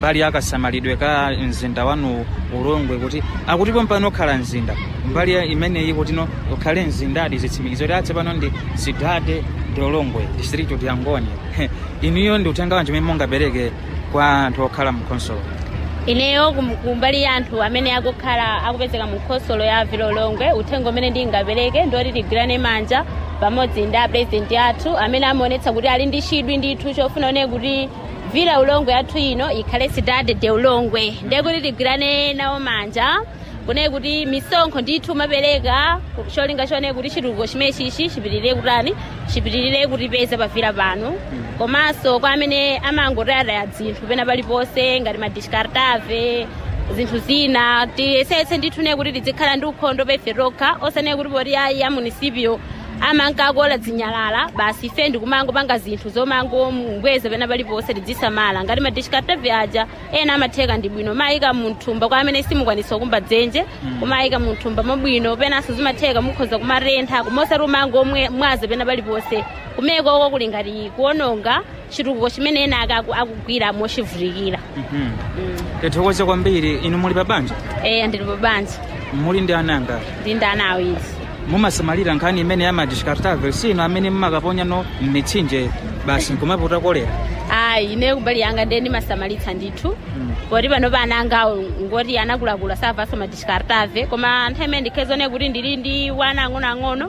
mbali akasamalidwe ka mzinda wanu ulongwe kuti akutipo mpano okhala mzinda mbali ya imeneyi kuti no ukhale mzindadi zitsimikizo kuti atse pano ndi sidade ndi ulongwe district ya ngoni inuyo ndi uthenga wanji umene mungapereke kwa anthu okhala mkhonsolo ineyo kum- kumbali ya anthu amene akukhala akupezeka mu khonsolo ya vilolongwe uthenga umene ndingapereke ndoti tigwirane manja pamodzi ndi apurezidenti athu amene amaonetsa kuti ali ndi chidwi ndithu chofuna one kuti vila ulongwe yathu ino ikhale sidade de ulongwe ndiye kuti tigwirane nawo manja kunaye kuti misonkho ndithu mapereka cholinga chone kuti chitukuko chimene chichi chipitirire kutani chipitirire kutipeza pavila pano komanso kwa amene amangotayataya dzinthu pena paliponse ngati madiskartave zinthu zina tiyesetse ndithu ne kuti tizikhala ndi ukhondo pefe tokha osane kuti poti ayi ya munisipio amankakola zinyalala basi ife ndikumangopanga zinthu zomangobweza pena paliponse tidzisamala ngati madiskartave aja ena amatheka ndi bwino mayika munthumba kwa amene simukwanisa kumba dzenje kumayika munthumba mabwino penanso zimatheka mukhoza kumarentha kumosati umangomwe mwaza pena paliponse kumeko oko kuli ngati kuononga chitukuko chimene ena akaku- akugwira mochivutikira Mhm. tithokoze kwambiri inu muli pa banja eya ndili pa banja muli ndi ananga ndi ndana awiri mumasamalira nkhani imene yamadiskartave sino amene mmakaponya no m'mitsinje basi nkumapota kolera ayi ine kumbali yanga ndiye ndimasamalitsa ndithu poti pano pana angawo ngoti anakulakula savaso madiskartave koma nthawi imene ndikhezone kuti ndili ndi wana ang'onoang'ono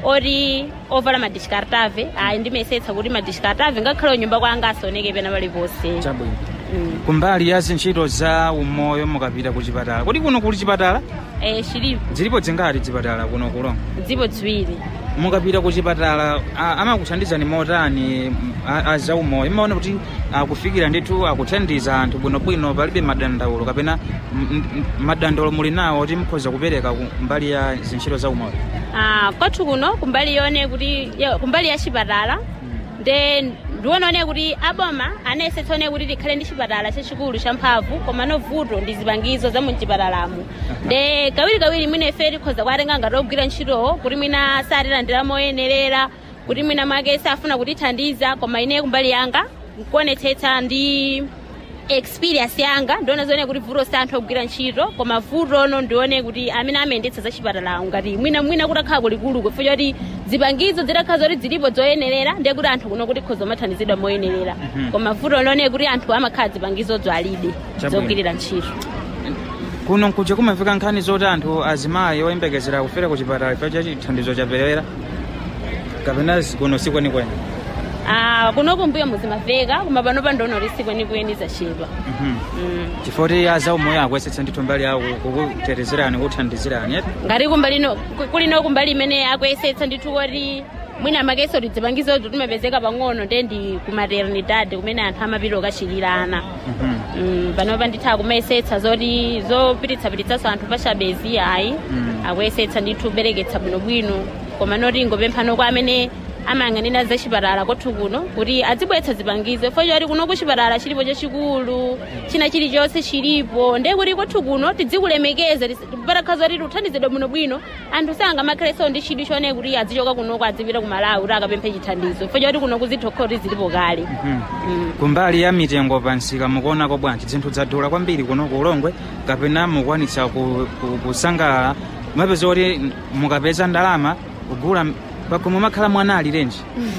oti ovala madiskartave ayi ndimesetsa kuti madiskartave ngakhale nyumba kwanga asaoneke pena paliponse chabwino Mm. kumbali ya zintchito za umoyo mukapita ku chipatala kodi kuno kuli chipatala Eh, chilipo zilipo zingati chipatala kuno kulonga zipo ziwiri mukapita ku chipatala a- amakuthandizani motani a- a za umoyo imaona kuti akufikira ndithu akuthandiza anthu bwinobwino palibe madandaulo kapena m- m- madandaulo muli nawo kuti mukhoza kupereka ku mbali ya zintchito za umoyo Ah, kwathu kuno kumbali yone kuti ya- kumbali ya chipatala nde ndionone kuti aboma anayesetsa one kuti tikhale ndi chipatala chachikulu champhamvu koma novuto ndi zipangizo za muchipatalamo nde kawirikawiri mwina ife tikhoza kuatenga ngati ogwira ntchitowo kuti mwina satilandira moyenerera kuti mwina mwake safuna kutithandiza koma ine kumbali yanga nkuonetsetsa ndi experience yanga ndione zone kuti vuto si anthu ogwira ntchito koma vuto ono ndione kuti amene amayendetsa za chipatalawo ngati mwina mwina kutakhala kulikulu kufa choti zipangizo zitakhala zoti zilipo zoyenerera ndiye kuti anthu kuno kuti khoza mathandizidwa moyenerera koma vuto lone kuti anthu amakhala zipangizozo alibe Chabwino. zogwirira ntchito kuno nkuja kumafika nkhani zoti anthu azimayi oyembekezera kufera ku chipatala chifukwa cha chithandizo chaperewera kapena kuno sikwenikweni Ah, kunoku mbuyo muzimaveka koma pano pandono lisi kwenikweni zachepa Mhm. mm. chifukwa kuti aza umoyo akuyesetsa ndithu mbali yawo kukutetezerani kuthandizirani eti ngati kumbalino kulino kumbali imene akuyesetsa ndithu kuti mwina makeso tidzipangizozo timapezeka pang'ono nde ndi ku maternidade kumene anthu amapita okachilirana Mhm. Mm, panopa nditha kumayesetsa zoti zopititsapititsaso anthu pachabezi ayi Mm. akuyesetsa ndithu kubereketsa bwinobwino koma noti ngopemphano kwa amene amayang'anira za chipatala kwathu kuno kuti adzibweretsa zipangizo fo choti kuno ku chipatala chilipo chachikulu china chilichonse chilipo ndiye kuti kwathu kuno tidzikulemekeza patakhaza kuti tithandizidwe bwinobwino anthu sangamakhalenso ndi chidwi chone kuti adzichoka kunoko adzipita ku malawi kuti akapemphe chithandizo fo choti kuno kuzithokha kuti zilipo kale Mhm. Mm. kumbali ya mitengo pansika mukuonako bwanji zinthu zadula kwambiri kuno kulongwe kapena mukwanitsa ku- ku- kusangalala mapeza kuti mukapeza ndalama kugula pakomo makhala mwana ali renji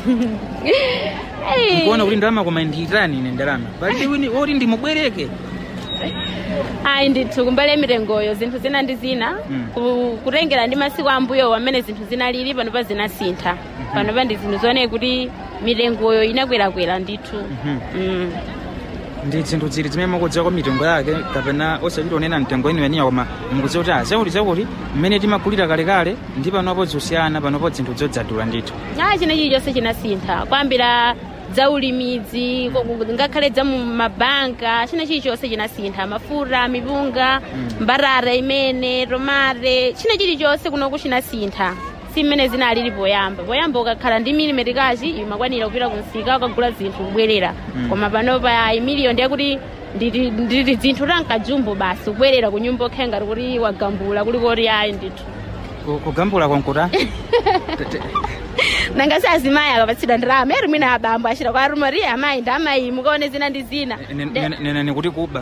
Hey. nkuona kuti ndalama koma ndiyitani ine ndalama palibe wini oti ndimubwereke ayi ndithu kumbali mitengoyo zinthu zina ndi zina Mm. ku- kutengera ndi masiku ambuyo amene zinthu zinalili panopa zinasintha panopa ndi zinthu zooneka kuti mitengoyo inakwerakwera ndithu Mhm. Mm. ndi zinthu zili zimene mukudziwa kwa mitengo yake kapena osachita onena mtengo eniweniya koma mukudziwa kuti azakuti zakuti mmene timagulira kalekale ndi panopo zosiyana panopo zinthu zodzadula ndithu ayi china chilichonse chinasintha kwambira za ulimidzi ko- ko- ngakhale za mu mabanka china chilichonse chinasintha mafuta mipunga mbarara imene tomate china chilichonse kunoku chinasintha si mmene zinalili poyamba poyamba ukakhala ndi milimetikachi imakwanira kupita kumsika ukagula zinthu kubwerera Mm. koma panopa imiliyo ndiye kuti nditi nditi zinthu tankajumbo basi kubwerera ku nyumba okhe ngati kuti wagambula kuliko kuti ayi ndithu Ku- kugambula konkuta nanga si azimayi akapatsidwa ndalama eri mwina abambo achita kwa arumori amayi ndi amayi mukaone zina ndi zina Nde- nenani kuti kuba